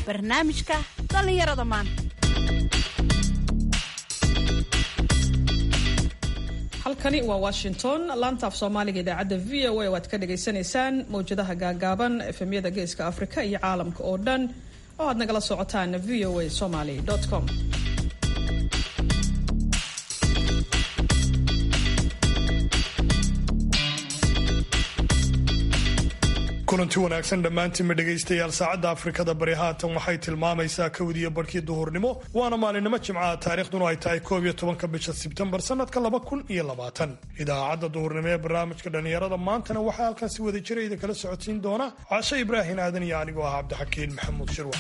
barnaamijka dhallinyarada maanta halkani waa washington laanta af soomaaliga idaacadda v o a waad ka dhagaysanaysaan mawjadaha gaagaaban efemyada geeska afrika iyo caalamka oo dhan oo aad nagala socotaan v o a somaly com kulanti wanaagsan dhammaantiinma dhegaystayaal saacadda afrikada bari haatan waxay tilmaamaysaa kowdiyo barhkii duhurnimo waana maalinimo jimcaha taariikhduna ay tahay koob iyo tobanka bisha sebtembar sanadka laba kun iyo labaatan idaacadda duhurnimo ee barnaamijka dhallinyarada maantana waxaa halkan si wada jira idin kala socodsiin doona cashe ibraahin aadan iyo anigoo ah cabdixakiin maxamuud shirwa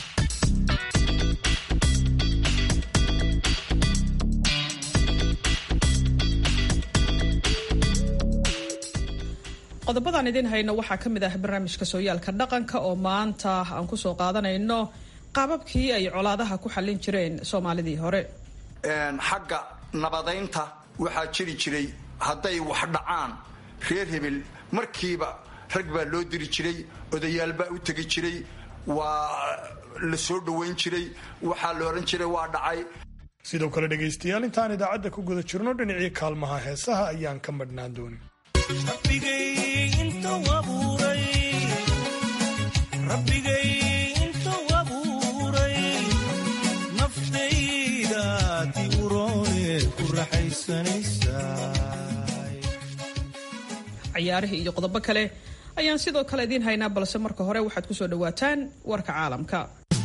qodobadaan idin hayno waxaa ka mid ah barnaamijka sooyaalka dhaqanka oo maanta aan kusoo qaadanayno qaababkii ay colaadaha ku xallin jireen soomaalidii hore xagga nabadaynta waxaa jiri jiray hadday wax dhacaan reer hebel markiiba rag baa loo diri jiray odayaal baa u tegi jiray waa la soo dhowayn jiray waxaa la odhan jiray waa dhacay sidoo kale dhegaystayaal intaan idaacadda ku guda jirno dhinacii kaalmaha heesaha ayaan ka madhnaan doonin rabbigay intuu abuuray naftaydaati urooneed ku raxaysanaysaa ciyaarihii iyo qodobo kale ayaan sidoo kale idiin haynaa balse marka hore waxaad ku soo dhowaataan warka caalamka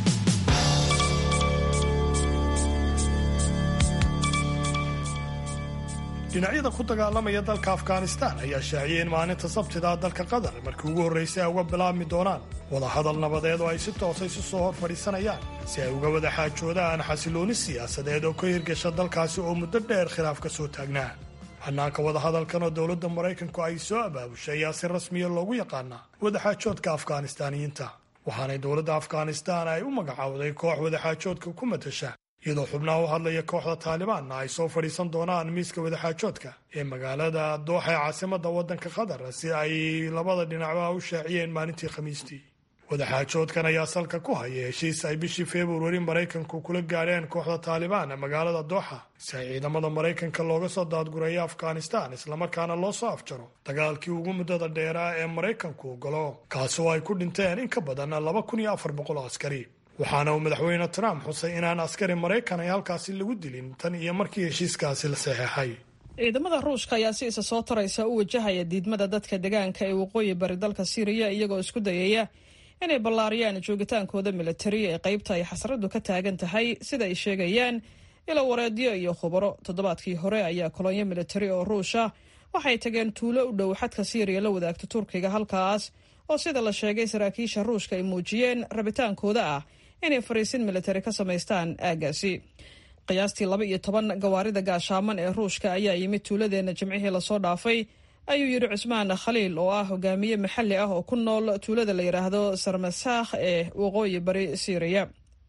dhinacyada ku dagaalamaya dalka afghanistan ayaa shaaciyay in maalinta sabtida dalka qatar markii ugu horraysay ay uga bilaabmi doonaan wadahadal nabadeed oo ay si toosa isu soo hor fadhiisanayaan si ay uga wada xaajoodaan xasilooni siyaasadeed oo ka hirgasha dalkaasi oo muddo dheer khilaaf ka soo taagnaa hannaanka wadahadalkan oo dowladda maraykanku ay soo abaabushay ayaa si rasmiya loogu yaqaanaa wadaxaajoodka afghanistaaniyiinta waxaanay dowladda afghanistan ay u magacowday koox wadaxaajoodka ku matasha iyadoo xubnaha u hadlaya kooxda taalibaanna ay soo fadhiisan doonaan miiska wadaxaajoodka ee magaalada dooxa ee caasimadda waddanka qatar si ay labada dhinacba u shaaciyeen maalintii khamiistii wadaxaajoodkan ayaa salka ku haya heshiis ay bishii februari maraykanku kula gaadheen kooxda taalibaan magaalada dooxa si ay ciidamada maraykanka looga soo daadgureeyo afghanistan islamarkaana loo soo afjaro dagaalkii ugu muddada dheeraa ee maraykanku galo kaasoo ay ku dhinteen in ka badan laba kun iyo afar boqol oo askari waxaana uu madaxweyne trump xusay inaan askari maraykan ay halkaasi lagu dilin tan iyo markii heshiiskaasi la saxeexay ciidamada ruushka ayaa si isa soo taraysa u wajahaya diidmada dadka degaanka ee waqooyi bari dalka siiriya iyagoo isku dayaya inay ballaariyaan joogitaankooda militari ee qaybta ay xasradu ka taagan tahay sida ay sheegayaan ilo wareedyo iyo khubaro toddobaadkii hore ayaa kolonyo militari oo ruusha waxay tageen tuulo u dhow xadka siiriya la wadaagta turkiga halkaas oo sida la sheegay saraakiisha ruushka ay muujiyeen rabitaankooda ah inay fariisin militari ka samaystaan aaggaasi qiyaastii laba iyo toban gawaarida gaashaaman ee ruushka ayaa yimid tuuladeenna jimcihii lasoo dhaafay ayuu yidhi cusmaan khaliil oo ah hogaamiye maxalli ah oo ku nool tuulada la yidhaahdo sarmasaakh ee waqooyi bari siiriya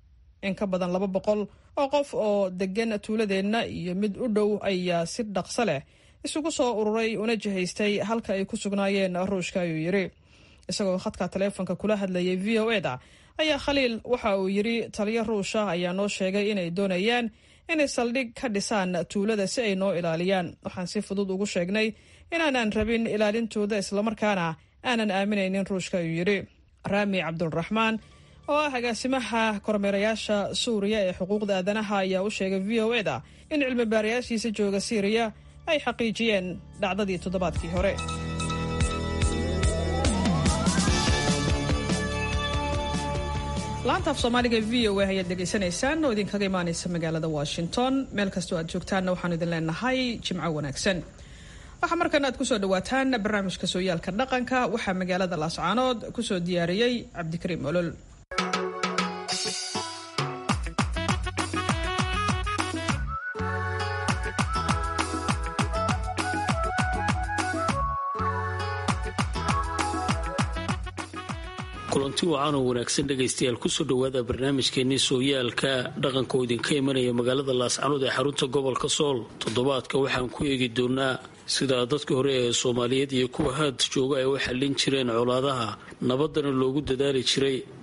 in ka badan laba boqol oo qof oo degan tuuladeenna iyo mid u dhow ayaa si dhaqso leh isugu soo ururay una jihaystay halka ay ku sugnaayeen ruushka ayuu yidhi isagoo khadka taleefonka kula hadlayay v o e da ayaa khaliil waxa uu yidhi taliyo ruusha ayaa noo sheegay inay doonayaan inay saldhig ka dhisaan tuulada si ay noo ilaaliyaan waxaan si fudud ugu sheegnay inaanan rabin ilaalintooda islamarkaana aanan aaminaynin ruushka ayuu yidhi raami cabdulraxmaan oo ah agaasimaha kormeerayaasha suuriya ee xuquuqda aadanaha ayaa u sheegay v o e da in cilmi baarayaashiisa jooga siiriya ay xaqiijiyeen dhacdadii toddobaadkii hore laanta af soomaaliga v o a ayaad dhegaysanaysaan oo idinkaga imaanaysa magaalada washington meel kastoo aad joogtaanna waxaanu idin leenahay jimco wanaagsan waxaa markan aad kusoo dhawaataan barnaamijka sooyaalka dhaqanka waxaa magaalada laascaanood kusoo diyaariyey cabdikariim olol kulanti wacan oo wanaagsan dhegaystayaal kusoo dhowaada barnaamijkeenii sooyaalka dhaqanka oo idinka imanaya magaalada laascanood ee xarunta gobolka sool toddobaadka waxaan ku eegi doonaa sida dadka hore ee soomaaliyeed iyo kuwa haad jooga ay u xallin jireen colaadaha nabadana loogu dadaali jiray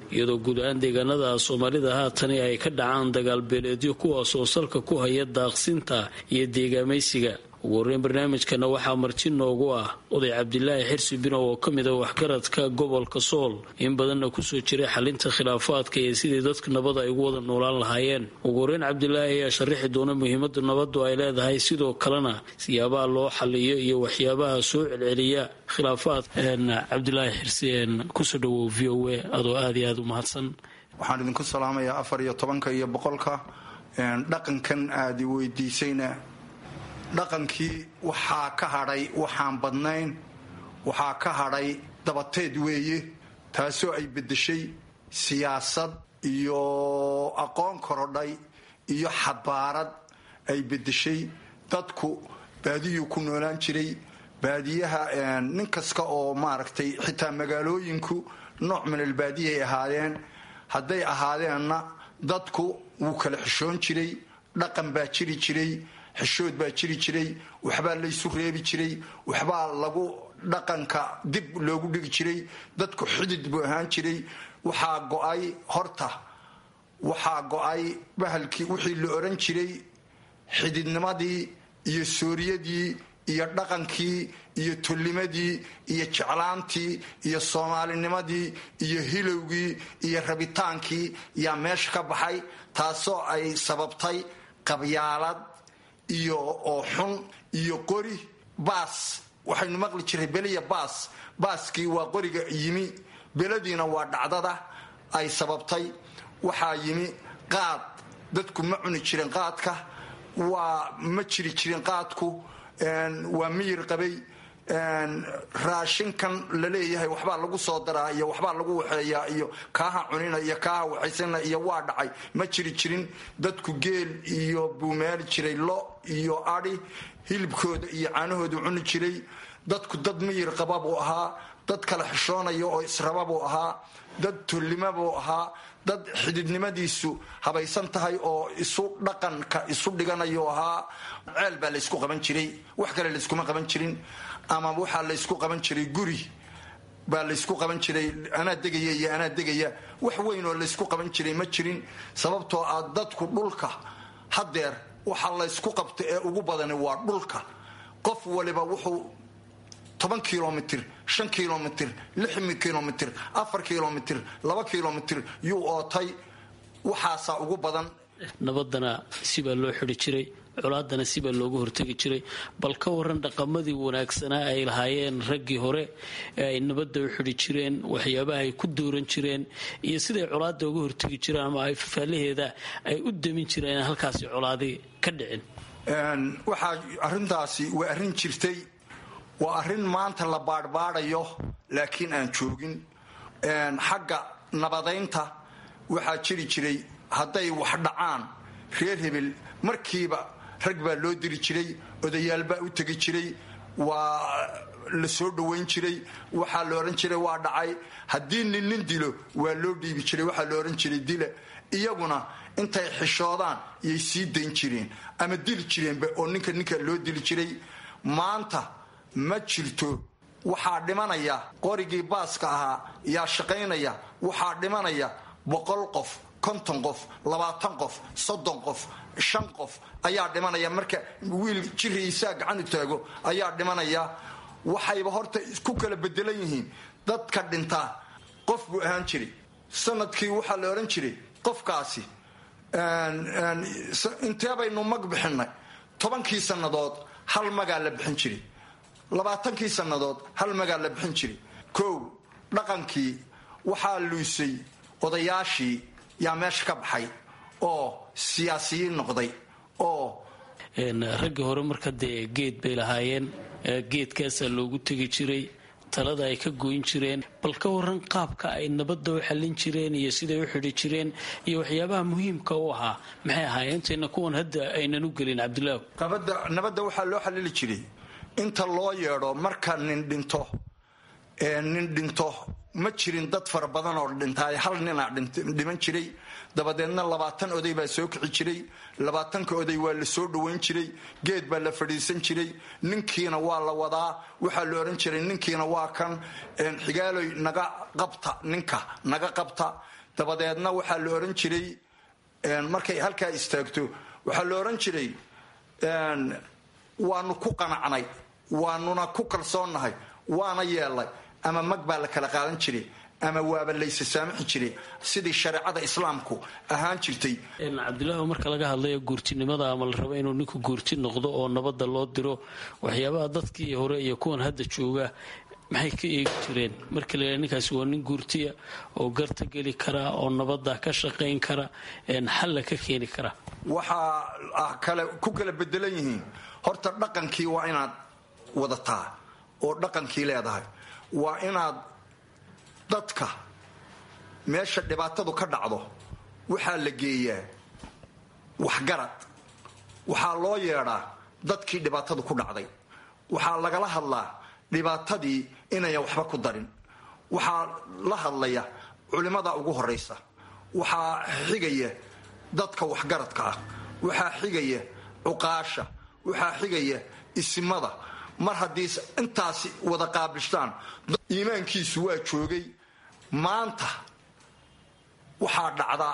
iyadoo guud ahaan deegaanada soomaalida haatani ay ka dhacaan dagaalbeeleedyo kuwaasoo salka ku haya daaqsinta iyo deegaamaysiga ugu horreyn barnaamijkana waxaa marti noogu ah oday cabdilaahi xirsi binow oo ka mid a waxgaradka gobolka sool in badanna kusoo jiray xalinta khilaafaadka iyo sidii dadka nabada ay ugu wada noolaan lahaayeen ugu horreyn cabdilaahi ayaa sharaxi doona muhiimada nabadu ay leedahay sidoo kalena siyaabaha loo xaliyo iyo waxyaabaha soo celceliya khilaafaad cabdilaahi xirsi kusoo dhawow v o a adoo aad iyo aada u mahadsan waxaan idinku salaamayaa afar iyo tobanka iyo boqolka dhaqankan aad i weydiisayna dhaqankii waxaa ka hadhay waxaan badnayn waxaa ka hadhay dabateed weeye taasoo ay beddeshay siyaasad iyo aqoon korodhay iyo xabaarad ay beddeshay dadku baadiyuu ku noolaan jiray baadiyaha nin kasta oo maaragtay xitaa magaalooyinku nooc minal baadiyay ahaadeen hadday ahaadeenna dadku wuu kala xishoon jiray dhaqan baa jiri jiray xishood baa jiri jiray waxbaa laysu reebi jiray waxbaa lagu dhaqanka dib loogu dhigi jiray dadku xidid buu ahaan jiray waxaa go-ay horta waxaa go-ay bahalkii wixii la oran jiray xididnimadii iyo sooriyadii iyo dhaqankii iyo tollimadii iyo jeclaantii iyo soomaalinimadii iyo hilowgii iyo rabitaankii yaa meesha ka baxay taasoo ay sababtay qabyaalad iyo oo xun iyo qori baas waxaynu maqli jiray beliya baas baaskii waa qoriga yimi beladiina waa dhacdada ay sababtay waxaa yimi qaad dadku ma cuni jirin qaadka waa ma jiri jirin qaadku waa miyir qabay raashinkan laleeyahay waxbaa lagu soo daraa iyo waxbaa lagu waxeeyaa iyo kaaha cunina iyo kaaha waxaysana iyo waa dhacay ma jiri jirin dadku geel iyo buu meeli jiray lo iyo adi hilibkooda iyo caanahooda cuni jiray dadku dad miyir qaba buu ahaa dad kala xishoonaya oo israba buu ahaa dad tullima buu ahaa dad xididnimadiisu habaysan tahay oo isu dhaqanka isu dhiganayu ahaa ceel baa laysku qaban jiray wax kale layskuma qaban jirin ama waxaa laysku qaban jiray guri baa laysku qaban jiray anaa degaya iyo anaa degaya wax weyn oo laysku qaban jiray ma jirin sababtoo ah dadku dhulka hadeer waxa laysku qabta ee ugu badani waa dhulka qof waliba wuxuu toban kilomitr shan kilomitr lix kilomitr afar kilomitr laba kilomitr yuu ootay waxaasaa ugu badan nabadana sibaa loo xidi jiray colaadana sibaa looga hortegi jiray bal ka waran dhaqamadii wanaagsanaa ay lahaayeen raggii hore ee ay nabadda u xidi jireen waxyaabaha ay ku dooran jireen iyo siday colaada uga hortegi jireen ama ay fafaalaheeda ay u damin jireen halkaasi colaadi ka dhicin waxaa arintaasi waa arrin jirtay waa arrin maanta la baadhbaadhayo laakiin aan joogin xagga nabadaynta waxaa jiri jiray hadday wax dhacaan reer hebel markiiba rag baa loo diri jiray odayaal baa u tegi jiray waa la soo dhowayn jiray waxaa la ohan jiray waa dhacay haddii nin nin dilo waa loo dhiibi jiray waxaa la ohan jiray dila iyaguna intay xishoodaan yay sii dayn jireen ama dili jireenba oo ninka ninka loo dili jiray maanta ma jirto waxaa dhimanaya qorigii baaska ahaa yaa shaqaynaya waxaa dhimanaya boqol qof konton qof labaatan qof soddon qof shan qof ayaa dhimanaya marka wiil jiriisaa gacan u taago ayaa dhimanaya waxayba horta ku kala bedelan yihiin dadka dhintaa qof buu ahaan jiray sanadkii waxaa la odhan jiray qofkaasi intee baynu mag bixinay tobankii sannadood hal magaa la bixin jiray labaatankii sannadood hal magaa la bixin jiray kow dhaqankii waxaa luusay odayaashii yaa meesha ka baxay oo siyaasiyiin noqday oo raggii hore marka dee geed bay lahaayeen geedkaasaa loogu tegi jiray talada ay ka goyn jireen bal ka waran qaabka ay nabadda u xallin jireen iyo siday u xidhi jireen iyo waxyaabaha muhiimka u ahaa maxay ahaayeenteena kuwan hadda aynan u gelin cabdilaahu nabadda waxaa loo xallili jiray inta loo yeedho marka nin dhinto nin dhinto ma jirin dad fara badan oo dhintaay hal ninaa dhiman jiray dabadeedna labaatan oday baa soo kici jiray labaatanka oday waa la soo dhowayn jiray geed baa la fadhiisan jiray ninkiina waa la wadaa waxaa la ohan jiray ninkiina waa kan xigaaloy naga qabta ninka naga qabta dabadeedna waxaa la ohan jiray markay halkaa istaagto waxaa la ohan jiray waanu ku qanacnay waanuna ku kalsoonnahay waana yeelnay ama mag baa la kala qaadan jiray ama waaba laysa saamixi jiray sidii shareecada islaamku ahaan jirtay cabdilaahi marka laga hadlayo guurtinimada ama la rabo inuu ninku guurti noqdo oo nabadda loo diro waxyaabaha dadkii hore iyo kuwan hadda jooga maxay ka eegi jireen marka la yidhaha ninkaasi waa nin guurtiya oo garta geli kara oo nabadda ka shaqayn kara xalla ka keeni kara waxaa kale ku kala bedelan yihiin horta dhaqankii waa inaad wadataa oo dhaqankii leedahay waa inaad dadka meesha dhibaatadu ka dhacdo waxaa la geeyaa waxgarad waxaa loo yeedhaa dadkii dhibaatadu ku dhacday waxaa lagala hadlaa dhibaatadii inayan waxba ku darin waxaa la hadlaya culimmada ugu horaysa waxaa xigaya dadka waxgaradka ah waxaa xigaya cuqaasha waxaa xigaya isimada mar haddii intaasi wada qaabishtaan iimaankiisu waa joogay maanta waxaa dhacda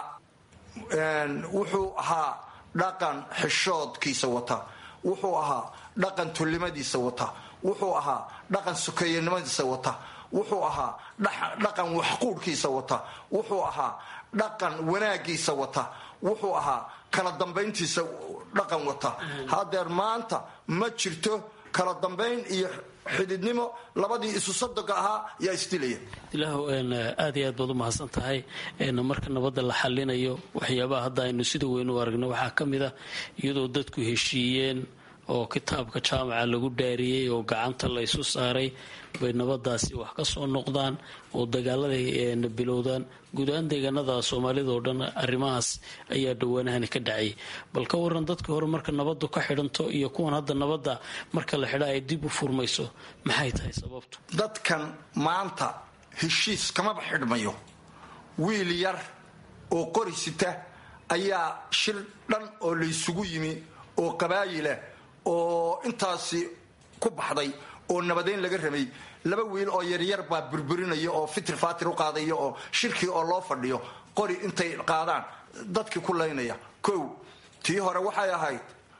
wuxuu ahaa dhaqan xishoodkiisa wata wuxuu ahaa dhaqan tullimadiisa wata wuxuu ahaa dhaqan sukeeyanimadiisa wata wuxuu ahaa dhaqan waxquudhkiisa wata wuxuu ahaa dhaqan wanaagiisa wata wuxuu ahaa kala dambayntiisa dhaqan wata hadeer maanta ma jirto kala dambayn iyo xididnimo labadii isu sadoga ahaa yaa isdilaya abdilaahu aad iyo aad baad u mahadsan tahay marka nabadda la xalinayo waxyaabaha hadda aynu sida weyn u aragno waxaa ka mid ah iyadoo dadku heshiiyeen oo kitaabka jaamaca lagu dhaariyey oo gacanta la ysu saaray bay nabadaasi wax ka soo noqdaan oo dagaaladay bilowdaan guud ahaan deegaanada soomaalida oo dhan arrimahaas ayaa dhawaanahani ka dhacay bal ka waran dadkii hore marka nabadu ka xidhanto iyo kuwan hadda nabadda marka la xidha ay dib u furmayso maxay tahay sababtu dadkan maanta heshiis kamaba xidhmayo wiil yar oo qori sita ayaa shir dhan oo laysugu yimi oo qabaayilah oo intaasi ku baxday oo nabadeyn laga rabay laba wiil oo yaryar baa burburinaya oo fitir faatir u qaadaya oo shirkii oo loo fadhiyo qori intay qaadaan dadkii ku laynaya kow tii hore waxay ahayd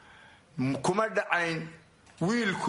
kuma dhacayn wiilku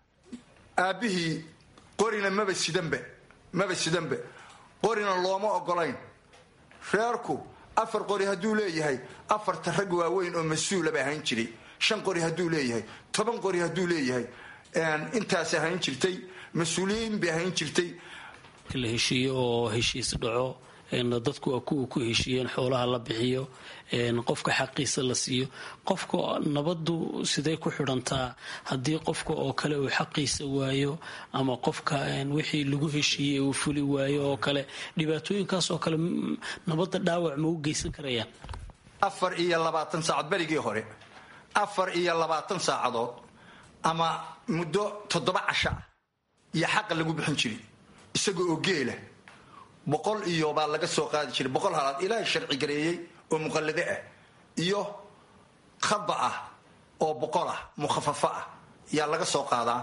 aabbihii qorina maba sidanbe maba sidanbe qorina looma ogolayn reerku afar qori hadduu leeyahay afarta rag waaweyn oo mas-uula ba ahayn jiray shan qori hadduu leeyahay toban qori hadduu leeyahay intaas ahayn jirtay mas-uuliyiin bay ahayn jirtay la heshiiyo oo heshiis dhaco dadku waa kuwa ku heshiiyeen xoolaha la bixiyo qofka xaqiisa la siiyo qofka nabadu siday ku xidhantaa haddii qofka oo kale uu xaqiisa waayo ama qofka wixii lagu heshiiyey uu fuli waayo oo kale dhibaatooyinkaas oo kale nabadda dhaawac ma u geysan karayaan afar iyo labaatan saacad berigii hore afar iyo labaatan saacadood ama muddo toddoba casho ah iyo xaqa lagu bixin jiray isaga oo geela boqol iyo baa laga soo qaadi jiray boqol halaad ilaahay sharci gareeyey oo muqallade ah iyo khada ah oo boqol ah mukhafafo ah yaa laga soo qaadaa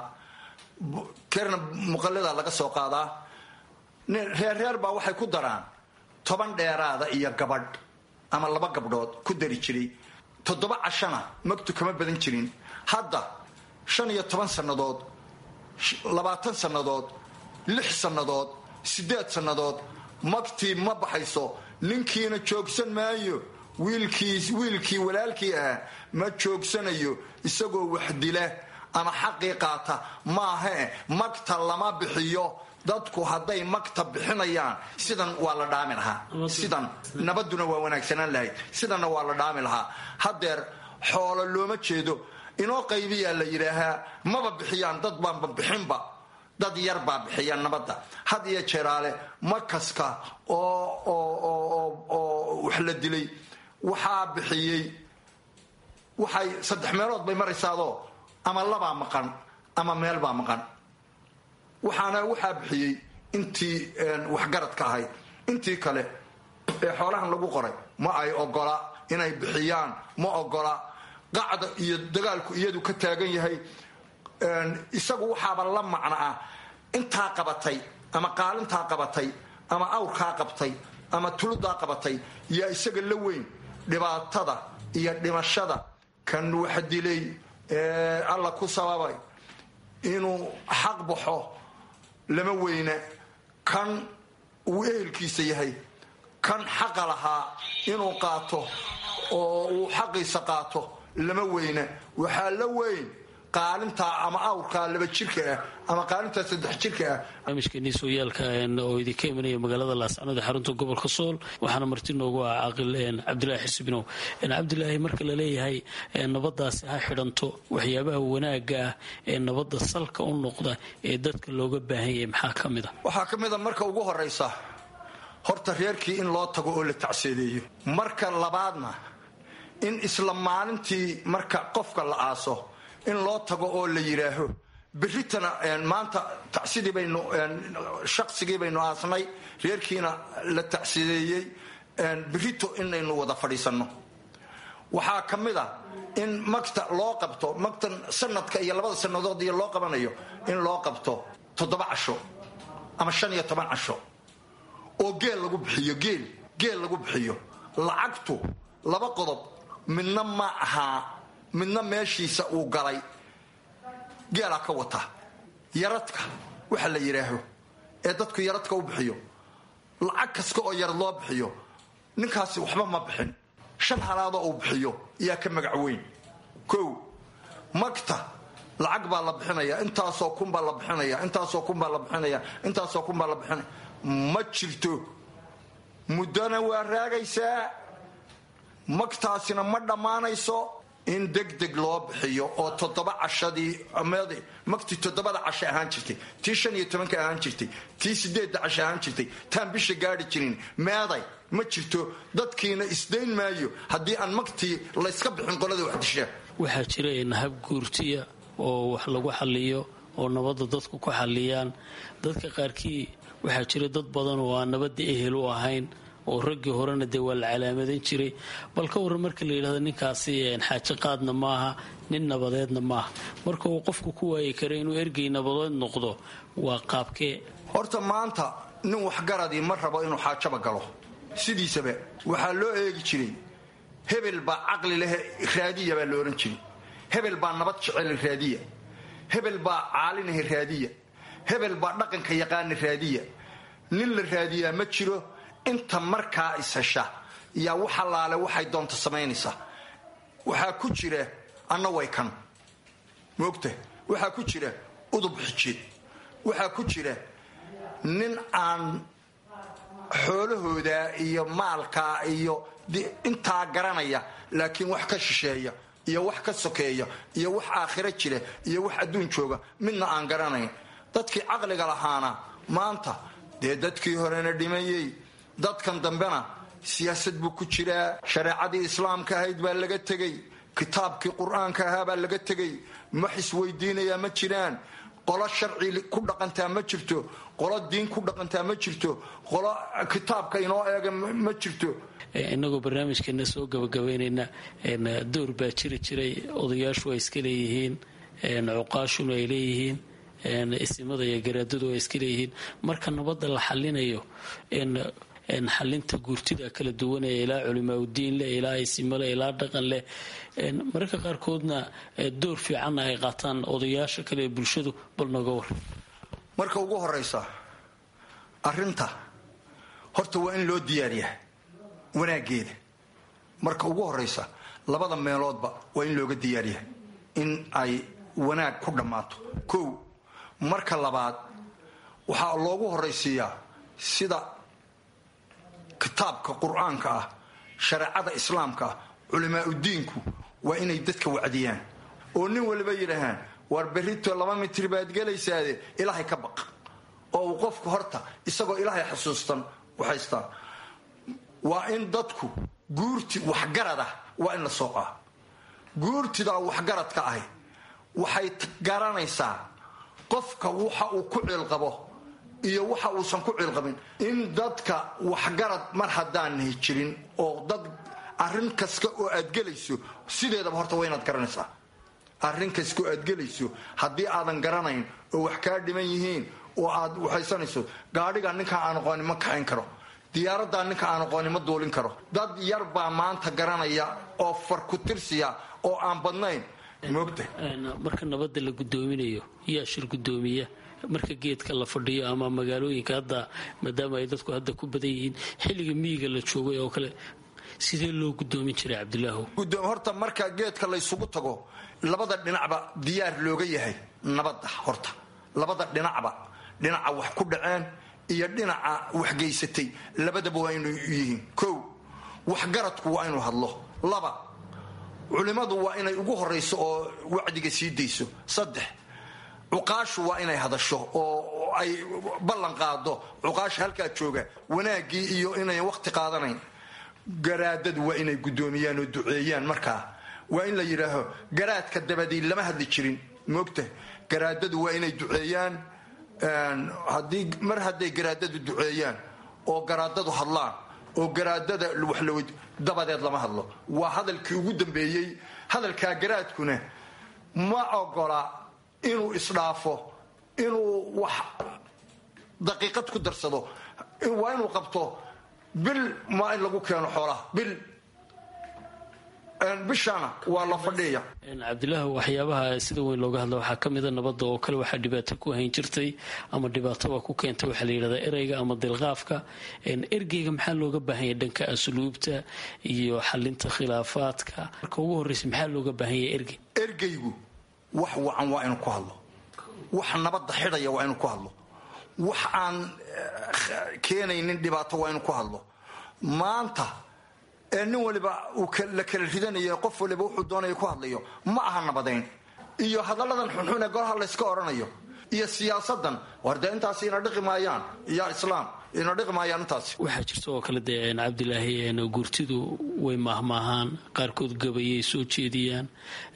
kerna muqallada laga soo qaadaa reerreer baa waxay ku daraan toban dheeraada iyo gabadh ama laba gabdhood ku dari jiray toddoba cashana magtu kama badan jirin hadda shan iyo toban sannadood labaatan sannadood lix sannadood siddeed sannadood magtii ma baxayso ninkiina joogsan maayo wiilkii wiilkii walaalkii ah ma joogsanayo isagoo wax dila ama xaqii qaata maahae magta lama bixiyo dadku hadday magta bixinayaan sidan waa la dhaami lahaa sidan nabaduna waa wanaagsanaan lahayd sidanna waa la dhaami lahaa haddeer xoolo looma jeedo inoo qaybiyaa la yidhaahaa maba bixiyaan dad baanba bixinba dad yar baa bixiya nabadda had iyo jeeraale makaska oo wax la dilay waxaa bixiyey waxay saddex meelood bay maraysaadoo ama labaa maqan ama meel baa maqan waxaana waxaa bixiyey intii waxgaradka ahayd intii kale ee xoolahan lagu qoray ma ay ogola inay bixiyaan ma ogola qacda iyo dagaalku iyadu ka taagan yahay isagu waxaaba la macno ah intaa qabatay ama qaalintaa qabatay ama awrkaa qabtay ama tuludaa qabatay yaa isaga la weyn dhibaatada iyo dhimashada kan wax dilay alla ku sababay inuu xaq baxo lama weyna kan uu ehelkiisa yahay kan xaqa lahaa inuu qaato oo uu xaqiisa qaato lama weyna waxaa la weyn qaalintaa ama awrkaa laba jirka ah ama qaalintaa saddex jirka ah barnaamijkeenii sooyaalka oo idinka imanaya magaalada laascanood ee xarunta gobolka sool waxaana marti noogu ah caaqil cabdilaahi xisbinow cabdilaahi marka la leeyahay nabadaasi ha xidhanto waxyaabaha wanaaga ah ee nabadda salka u noqda ee dadka looga baahan yahay maxaa ka mid a waxaa ka mid a marka ugu horaysa horta reerkii in loo tago oo la tacseedeeyo marka labaadna in isla maalintii marka qofka la aaso in loo tago oo la yidhaaho berritana maanta tacsidii baynu shaqsigii baynu aasnay reerkiina la tacsideeyey berrito inaynu wada fadhiisanno waxaa ka mid a in magta loo qabto magtan sanadka iyo labada sannadood iyo loo qabanayo in loo qabto toddoba casho ama shan iyo toban casho oo geel lagu bixiyo geel geel lagu bixiyo lacagtu laba qodob midna ma ahaa midna meeshiisa uu galay geelaa ka wata yaradka waxa la yidhaaho ee dadku yaradka u bixiyo lacag kasta oo yarad loo bixiyo ninkaasi waxba ma bixin shan halaadoo uu bixiyo yaa ka magac weyn kow magta lacag baa la bixinaya intaasoo kun baa la bixinaya intaasoo kun baa la bixinaya intaasoo kun baa la bixinaya ma jirto muddona waa raagaysaa magtaasina ma dhammaanayso in degdeg loo bixiyo oo toddoba cashadii magtii toddobada casho ahaan jirtay tii shan iyo tobanka ahaan jirtay tii sideedda casho ahaan jirtay taan bisha gaari jirin meeday ma jirto dadkiina isdayn maayo haddii aan magtii layska bixin qolada wax dishaa waxaa jira nahab guurtiya oo wax lagu xaliyo oo nabadda dadku ku xaliyaan dadka qaarkii waxaa jira dad badan oo aan nabadda ehel u ahayn oo raggii horena dee waa la calaamadan jiray bal ka warran marka la yidhahdo ninkaasi xaajo qaadna maaha nin nabadeedna maaha marka uu qofku ku waayi kara inuu ergey nabadeed noqdo waa qaabkee horta maanta nin waxgaradii ma rabo inuu xaajaba galo sidiisaba waxaa loo eegi jiray hebel baa caqli leh raadiya baa la odhan jiray hebel baa nabad jecel raadiya hebel baa caalinaha raadiya hebel baa dhaqanka yaqaana raadiya nin la raadiyaa ma jiro inta markaa ishesha yaa wax allaale waxay doonta samaynaysaa waxaa ku jira anna way kan moogta waxaa ku jira udub xijeed waxaa ku jira nin aan xoolahooda iyo maalkaa iyo intaa garanaya laakiin wax ka shisheeya iyo wax ka sokeeya iyo wax aakhiro jira iyo wax adduun jooga midna aan garanayn dadkii caqliga lahaana maanta dee dadkii horena dhimayey dadkan dambena siyaasad buu ku jiraa shareecadii islaamka ahayd baa laga tegey kitaabkii qur-aanka ahaa baa laga tegey wax isweydiinayaa ma jiraan qolo sharci ku dhaqantaa ma jirto qolo diin ku dhaqantaa ma jirto qolo kitaabka inoo eega ma jirto inagoo barnaamijkeena soo gabagabaynayna door baa jiri jiray odayaashu ay iska leeyihiin cuqaashuna ay leeyihiin isimada iyo garaadadu ay iska leeyihiin marka nabadda la xalinayo xalinta guurtida kala duwanaya ilaa culimaa udiin leh ilaa isimo leh ilaa dhaqan leh mararka qaarkoodna door fiicanna ay qaataan odayaasha kale ee bulshadu bal nooga war marka ugu horaysa arinta horta waa in loo diyaariyaa wanaageeda marka ugu horaysa labada meeloodba waa in looga diyaariyaa in ay wanaag ku dhammaato kow marka labaad waxaa loogu horaysiiyaa sida kitaabka qur-aanka ah shareecada islaamka ah culimaa udiinku waa inay dadka wacdiyaan oo nin waliba yidhaahaan war berrito laba mitir baad gelaysaade ilaahay ka baq oo uu qofku horta isagoo ilaahay xasuustan waxaystaa waa in dadku guurti waxgarad ah waa in la sooqaa guurtidaa waxgaradka ahi waxay garanaysaa qofka waxa uu ku ciilqabo iyo waxa uusan ku ciilqabin in dadka waxgarad mar haddaanay jirin oo dad arrin kasta oo aad gelayso sideedaba horta waa inaad garanaysaa arrin kasta oo aad gelayso haddii aadan garanayn oo wax kaa dhiman yihiin oo aad waxaysanayso gaadhiga ninkaa aan aqoonin ma kaxayn karo diyaaraddaa ninka aan aqooni ma duulin karo dad yar baa maanta garanaya oo far ku tirsiya oo aan badnayn moogta marka nabadda la gudoominayo yaa shir gudoomiya marka geedka la fadhiyo ama magaalooyinka hadda maadaama ay dadku hadda ku badan yihiin xilliga miyiga la joogay oo kale sidee loo gudoomin jiray cabdilaahu horta marka geedka laysugu tago labada dhinacba diyaar looga yahay nabadda horta labada dhinacba dhinaca wax ku dhaceen iyo dhinaca wax geysatay labadaba waa inuu yihiin kow waxgaradku waa inuu hadlo laba culimmadu waa inay ugu horayso oo wacdiga sii dayso saddex cuqaashu waa inay hadasho oo ay ballan qaado cuqaasha halkaa jooga wanaaggii iyo inayn wakhti qaadanayn garaadadu waa inay guddoomiyaan oo duceeyaan markaa waa in la yidhaaho garaadka dabadii lama hadli jirin moogta garaadadu waa inay duceeyaan haddii mar hadday garaadadu duceeyaan oo garaadadu hadlaan oo garaadada waxlaw dabadeed lama hadlo waa hadalkii ugu dambeeyey hadalkaa garaadkuna ma ogola inuu isdhaafo inuu wax daqiiqad ku darsado waa inuu qabto bil maa in lagu keeno xoolaha bil bishana waa la fadhiya cabdilaahi waxyaabaha sida weyn looga hadla waxaa ka mida nabadda oo kale waxaa dhibaato ku hayn jirtay ama dhibaatoba ku keentay waxaa la yidhahdaa ereyga ama dilqaafka ergeyga maxaa looga baahanya dhanka asluubta iyo xalinta khilaafaadka marka ugu horreysa maxaa looga baahanya ergey ergeygu wax wacan waa inuu ku hadlo wax nabadda xidhaya waa inuu ku hadlo wax aan keenaynin dhibaato waa inuu ku hadlo maanta ee nin waliba uu la kala ridanayo qof waliba wuxuu doonaya ku hadlayo ma aha nabadayn iyo hadalladan xunxun ee golaha layska odhanayo iyo siyaasadan war dee intaas ina dhiqi maayaan iyo islaam ina dhiqi maayaan intaas waxaa jirta oo kale dee cabdilaahi gurtidu way maahmaahaan qaarkood gabayay soo jeediyaan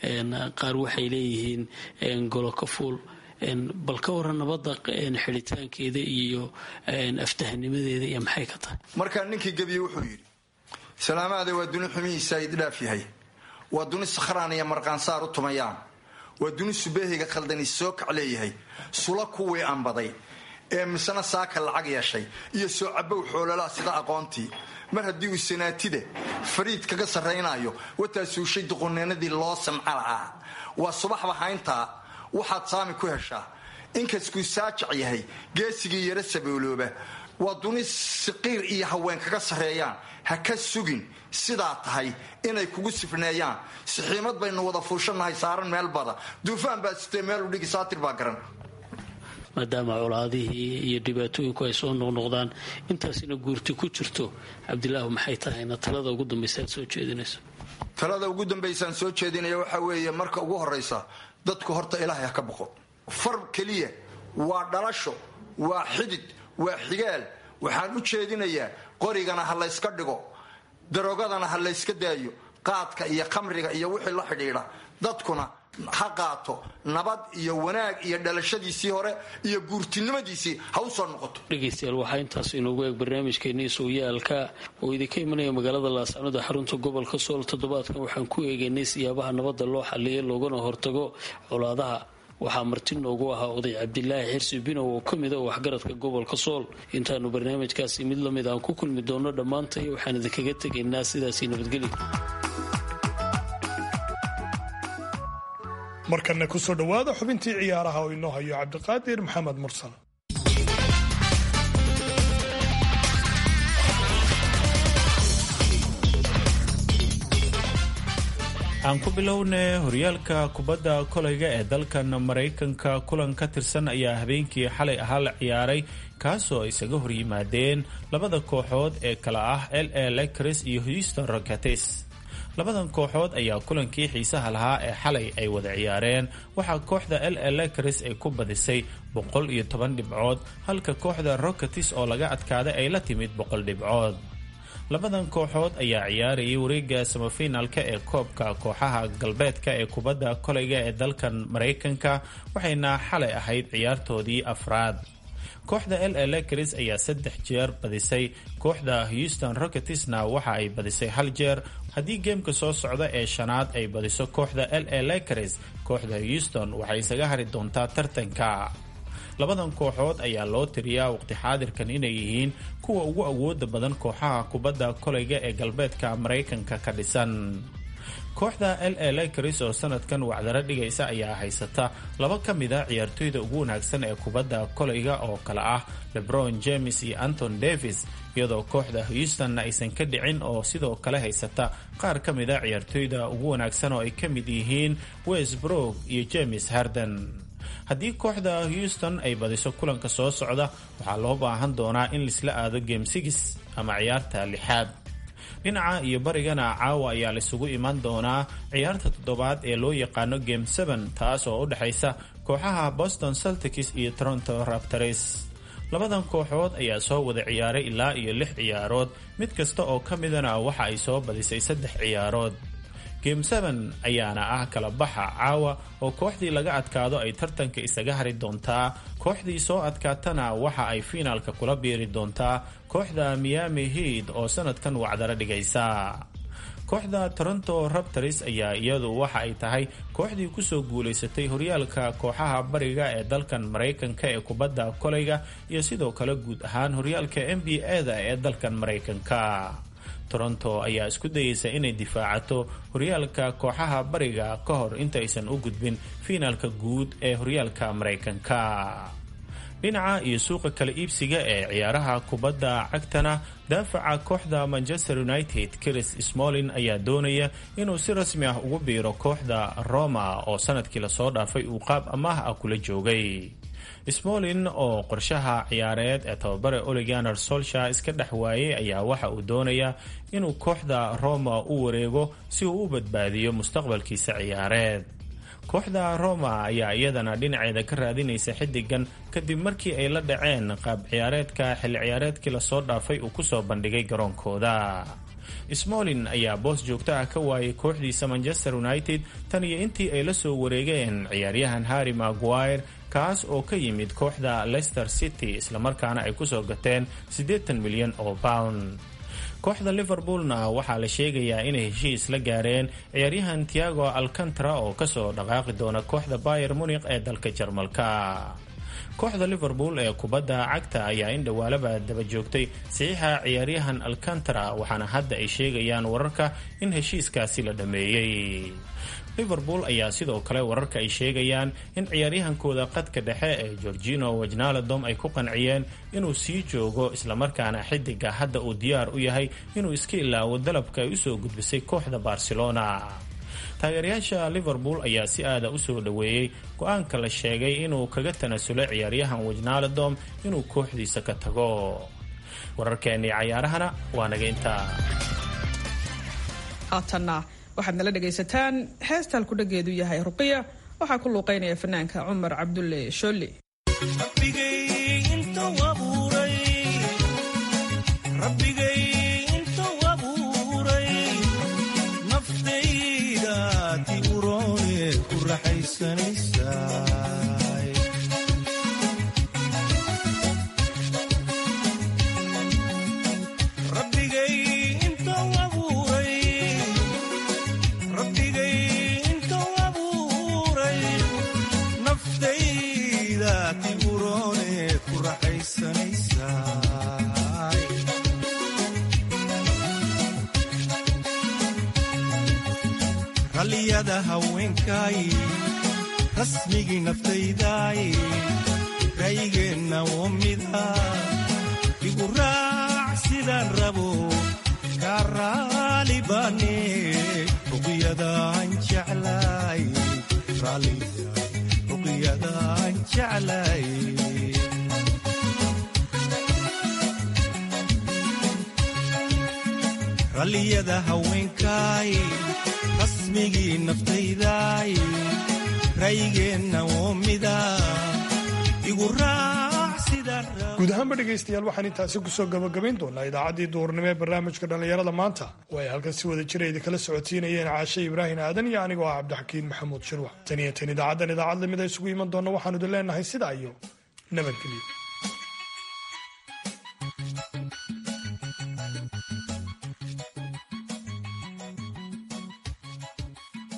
qaar waxay leeyihiin golo ka fuul bal ka waran nabadda xidhitaankeeda iyo aftahanimadeeda iyo maxay ka tahay markaa ninkii gebiye wuxuu yidhi salaamaade waa duni xumihiisa idhaaf yahay waa duni sakhraan iyo marqaansaar u tumayaan waa duni subeehiga khaldani soo kac leeyahay sula kuwii anbaday ee misna saaka lacag yeeshay iyo soo cabow xoololaa sida aqoontii mar haddii uu sanaatida fariid kaga sarraynayo wataa suushay duquneenadii loo samca lahaa waa subaxba hayntaa waxaad saami ku heshaa inkaskuu saajac yahay geesigii yaro saboolooba waa duni siqiir iyo haween kaga sarreeyaan ha ka sugin sidaa tahay inay kugu sifneeyaan sixiimad baynu wada fuushannahay saaran meel bada duufaan baa sitee meel udhigi saatir baa garan maadaama colaadihii iyo dhibaatooyinku ay soo noqnoqdaan intaasina guurti ku jirto cabdilaahu maxay tahayna talada ugu dambaysa aad soo jeedinayso talada ugu dambaysaan soo jeedinaya waxaa weeye marka ugu horraysa dadku horta ilaahay ha ka boqo far keliya waa dhalasho waa xidid waa xigaal waxaan u jeedinayaa qorigana ha layska dhigo darogadana ha layska daayo qaadka iyo khamriga iyo wixii la xidhiidha dadkuna ha qaato nabad iyo wanaag iyo dhalashadiisii hore iyo guurtinimadiisii ha u soo noqoto dhegaystayaal waxaa intaas inoogu eeg barnaamijkeennii sugyaalka oo idinka imanaya magaalada laascanoda xarunta gobolka sool toddobaadkan waxaan ku eegaynay siyaabaha nabadda loo xaliyay loogana hortago colaadaha waxaa marti noogu ahaa oday cabdilaahi xirsi binow oo ka mid a waxgaradka gobolka sool intaanu barnaamijkaasi mid lamid aan ku kulmi doono dhammaantay waxaan idinkaga tegaynaa sidaasi nabadgelyo markanna ku soo dhowaada xubintii ciyaaraha oo inoo hayo cabdiqaadir maxamed mursal aan ku bilownay horyaalka kubadda kolayga ee dalkan maraykanka kulan ka tirsan ayaa habeenkii xalay ahaa la ciyaaray kaasoo isaga horyimaadeen labada kooxood ee kala ah l a lakers iyo houston rockets labadan kooxood ayaa kulankii xiisaha lahaa ee xalay ay wada ciyaareen waxaa kooxda l a lakers ay ku badisay boqol iyo toban dhibcood halka kooxda rockets oo laga adkaaday ay la timid boqol dhibcood labadan kooxood ayaa ciyaarayay wareega samafinaalka ee koobka kooxaha galbeedka ee kubadda kolayga ee dalkan maraykanka waxayna xalay ahayd ciyaartoodii afraad kooxda l a lakers ayaa saddex jeer badisay kooxda houston rocketsna waxa ay badisay hal jeer haddii geemka soo socda ee shanaad ay badiso kooxda l a lakers kooxda houston waxay isaga hari doontaa tartanka labadan kooxood ayaa loo tiriyaa waqti xaadirkan inay yihiin kuwa ugu awooda badan kooxaha kubadda kolayga ee galbeedka maraykanka ka dhisan kooxda l a lakers oo sanadkan wacdaro dhigaysa ayaa haysata laba ka mid a ciyaartoyda ugu wanaagsan ee kubadda kolayga oo kale ah lebron james iyo anton davis iyadoo kooxda houstonna aysan ka dhicin oo sidoo kale haysata qaar ka mid a ciyaartoyda ugu wanaagsan oo ay ka mid yihiin westbrook iyo james harden haddii kooxda houston ay badiso kulanka soo socda waxaa loo baahan doonaa in laisla aado game six ama ciyaarta lixaad dhinaca iyo barigana caawa ayaa laisugu imaan doonaa ciyaarta toddobaad ee loo yaqaano game seven taas oo u dhexaysa kooxaha boston celtics iyo toronto raptors labadan kooxood ayaa soo wada ciyaaray ilaa iyo lix ciyaarood mid kasta oo ka midana waxa ay soo badisay saddex ciyaarood game seven ayaana ah kala baxa caawa oo kooxdii laga adkaado ay tartanka isaga hari doontaa kooxdii soo adkaatana waxa ay fiinaalka kula biiri doontaa kooxda miami head oo sanadkan wacdaro dhigaysa kooxda toronto raptors ayaa iyadu waxa ay tahay kooxdii kusoo guulaysatay horyaalka kooxaha bariga ee dalkan maraykanka ee kubadda kolayga iyo sidoo kale guud ahaan horyaalka n b a-da ee dalkan maraykanka toronto ayaa isku dayeysa inay difaacato horyaalka kooxaha bariga ka hor intaysan u gudbin fiinaalka guud ee horyaalka maraykanka dhinaca iyo suuqa kala iibsiga ee ciyaaraha kubadda cagtana daafaca kooxda manchester united chris smolin ayaa doonaya inuu si rasmi ah ugu biiro kooxda roma oo sanadkii lasoo dhaafay uu qaab amaah ah kula joogay smolin oo qorshaha ciyaareed ee tababare oliganer solsha iska dhex waayay ayaa waxa uu doonayaa inuu kooxda roma u wareego si uu u badbaadiyo mustaqbalkiisa ciyaareed kooxda roma ayaa iyadana dhinaceeda ka raadinaysa xidigan kadib markii ay la dhaceen qaab ciyaareedka xilli ciyaareedkii lasoo dhaafay uu kusoo bandhigay garoonkooda smolin ayaa boos joogto ah ka waayay kooxdiisa manchester united tan iyo intii ay la soo wareegeen ciyaaryahan harry maguire kaas oo ka yimid kooxda leicester city islamarkaana ay kusoo gateen siddeetan milyan oo pound kooxda liverpoolna waxaa la sheegayaa inay heshiis la gaareen ciyaaryahan tiago alcantara oo kasoo dhaqaaqi doona kooxda bayer munikh ee dalka jarmalka kooxda liverpool ee kubadda cagta ayaa in dhowaalaba daba joogtay saxiixa ciyaaryahan alcantara waxaana hadda ay sheegayaan wararka in heshiiskaasi la dhammeeyey liverpool ayaa sidoo kale wararka ay sheegayaan in ciyaaryahankooda qadka dhexe ee gorgino wajnaladom ay ku qanciyeen inuu sii joogo islamarkaana xidiga hadda uu diyaar u yahay inuu iska ilaawo dalabka ay usoo gudbisay kooxda barcelona taageerayaasha liverpool ayaa si aada usoo dhoweeyey go-aanka la sheegay inuu kaga tanasulo ciyaaryahan wajnaladom inuu kooxdiisa ka tago wararkeennii cayaarahana waa naga intaa haatanna waxaad nala dhegaysataan heesta halkudhageedu yahay ruqiya waxaa ku luuqaynaya fanaanka cumar cabdulle sholle ralliyada haweenkay rasmigii naftayday raygeenna oo mida igu raac sidaan rabo kaa raali baane ruqyadaan jeclay ruqyadaan jeclay ralliyada haweenkay rasmigii naftayday raygeenna oo mida igu raac sidaan guud ahaanba dhegaystayaal waxaan intaasi kusoo gabagabayn doonaa idaacaddii duhurnimo ee barnaamijka dhallinyarada maanta oo ay halkan si wada jira idin kala socotiinayeen caashe ibraahim aadan iyo anigoo ah cabdixakiin maxamuud shirwax tan iyo tan idaacaddan idaacad lamid a isugu iman doonna waxaanu idin leenahay sidaa iyo nabadgelyo